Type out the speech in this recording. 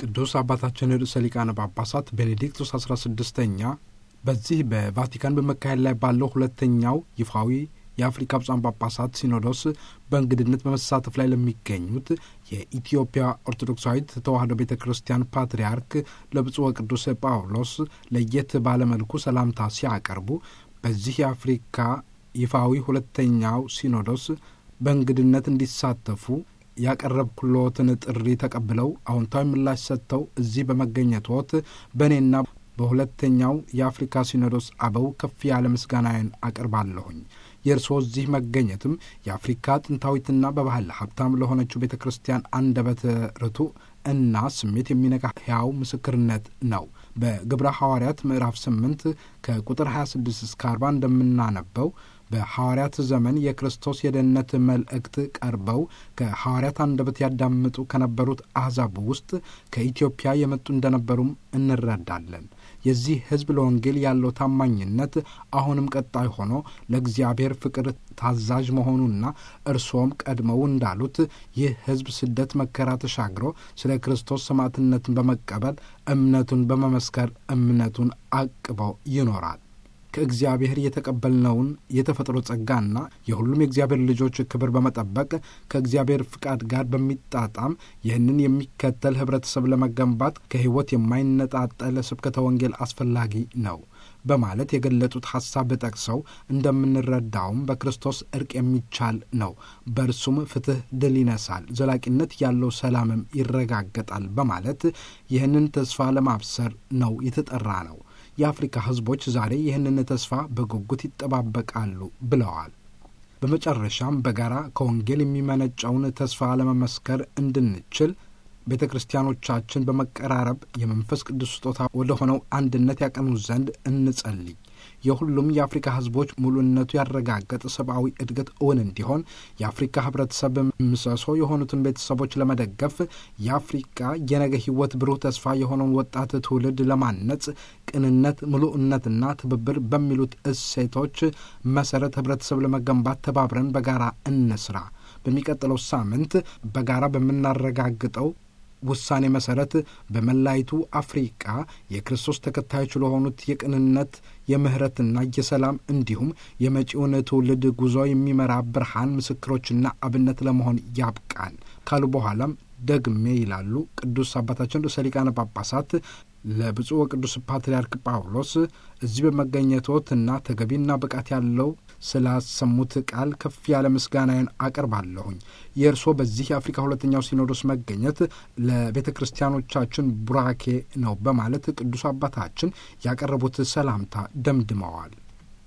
ቅዱስ አባታችን ርዕሰ ሊቃነ ጳጳሳት ቤኔዲክቱስ አስራ ስድስተኛ በዚህ በቫቲካን በመካሄድ ላይ ባለው ሁለተኛው ይፋዊ የአፍሪካ ብፁዓን ጳጳሳት ሲኖዶስ በእንግድነት በመሳተፍ ላይ ለሚገኙት የኢትዮጵያ ኦርቶዶክሳዊት ተዋሕዶ ቤተ ክርስቲያን ፓትርያርክ ለብፁዕ ወቅዱስ ጳውሎስ ለየት ባለመልኩ ሰላምታ ሲያቀርቡ በዚህ የአፍሪካ ይፋዊ ሁለተኛው ሲኖዶስ በእንግድነት እንዲሳተፉ ያቀረብኩሎትን ጥሪ ተቀብለው አዎንታዊ ምላሽ ሰጥተው እዚህ በመገኘቶት በእኔና በሁለተኛው የአፍሪካ ሲኖዶስ አበው ከፍ ያለ ምስጋናዬን አቀርባለሁኝ። የእርስዎ እዚህ መገኘትም የአፍሪካ ጥንታዊትና በባህል ሀብታም ለሆነችው ቤተ ክርስቲያን አንደበተ ርቱዕ እና ስሜት የሚነካ ሕያው ምስክርነት ነው። በግብረ ሐዋርያት ምዕራፍ ስምንት ከቁጥር 26 እስከ 40 እንደምናነበው በሐዋርያት ዘመን የክርስቶስ የደህንነት መልእክት ቀርበው ከሐዋርያት አንደበት ያዳምጡ ከነበሩት አሕዛብ ውስጥ ከኢትዮጵያ የመጡ እንደነበሩም እንረዳለን። የዚህ ሕዝብ ለወንጌል ያለው ታማኝነት አሁንም ቀጣይ ሆኖ ለእግዚአብሔር ፍቅር ታዛዥ መሆኑና እርስዎም ቀድመው እንዳሉት ይህ ሕዝብ ስደት መከራ ተሻግሮ ስለ ክርስቶስ ሰማዕትነትን በመቀበል እምነቱን በመመስከር እምነቱን አቅበው ይኖራል። ከእግዚአብሔር የተቀበልነውን የተፈጥሮ ጸጋና የሁሉም የእግዚአብሔር ልጆች ክብር በመጠበቅ ከእግዚአብሔር ፍቃድ ጋር በሚጣጣም ይህንን የሚከተል ህብረተሰብ ለመገንባት ከሕይወት የማይነጣጠል ስብከተ ወንጌል አስፈላጊ ነው በማለት የገለጹት ሐሳብ ጠቅሰው እንደምንረዳውም በክርስቶስ እርቅ የሚቻል ነው። በእርሱም ፍትሕ ድል ይነሳል፣ ዘላቂነት ያለው ሰላምም ይረጋገጣል በማለት ይህንን ተስፋ ለማብሰር ነው የተጠራ ነው። የአፍሪካ ሕዝቦች ዛሬ ይህንን ተስፋ በጉጉት ይጠባበቃሉ ብለዋል። በመጨረሻም በጋራ ከወንጌል የሚመነጨውን ተስፋ ለመመስከር እንድንችል ቤተ ክርስቲያኖቻችን በመቀራረብ የመንፈስ ቅዱስ ስጦታ ወደ ሆነው አንድነት ያቀኑ ዘንድ እንጸልይ። የሁሉም የአፍሪካ ሕዝቦች ሙሉነቱ ያረጋገጠ ሰብአዊ እድገት እውን እንዲሆን የአፍሪካ ሕብረተሰብ ምሰሶ የሆኑትን ቤተሰቦች ለመደገፍ የአፍሪካ የነገ ሕይወት ብሩህ ተስፋ የሆነውን ወጣት ትውልድ ለማነጽ ቅንነት፣ ምሉዕነትና ትብብር በሚሉት እሴቶች መሰረት ሕብረተሰብ ለመገንባት ተባብረን በጋራ እንስራ። በሚቀጥለው ሳምንት በጋራ በምናረጋግጠው ውሳኔ መሰረት በመላይቱ አፍሪቃ የክርስቶስ ተከታዮች ለሆኑት የቅንነት የምህረትና የሰላም እንዲሁም የመጪውን ትውልድ ጉዞ የሚመራ ብርሃን ምስክሮችና አብነት ለመሆን ያብቃን ካሉ በኋላም ደግሜ ይላሉ ቅዱስ አባታችን ርዕሰ ሊቃነ ጳጳሳት ለብፁዕ ወቅዱስ ፓትርያርክ ጳውሎስ እዚህ በመገኘቶትና ተገቢና ብቃት ያለው ስላሰሙት ቃል ከፍ ያለ ምስጋናዬን አቀርባለሁኝ። የእርስዎ በዚህ የአፍሪካ ሁለተኛው ሲኖዶስ መገኘት ለቤተ ክርስቲያኖቻችን ቡራኬ ነው በማለት ቅዱስ አባታችን ያቀረቡት ሰላምታ ደምድመዋል።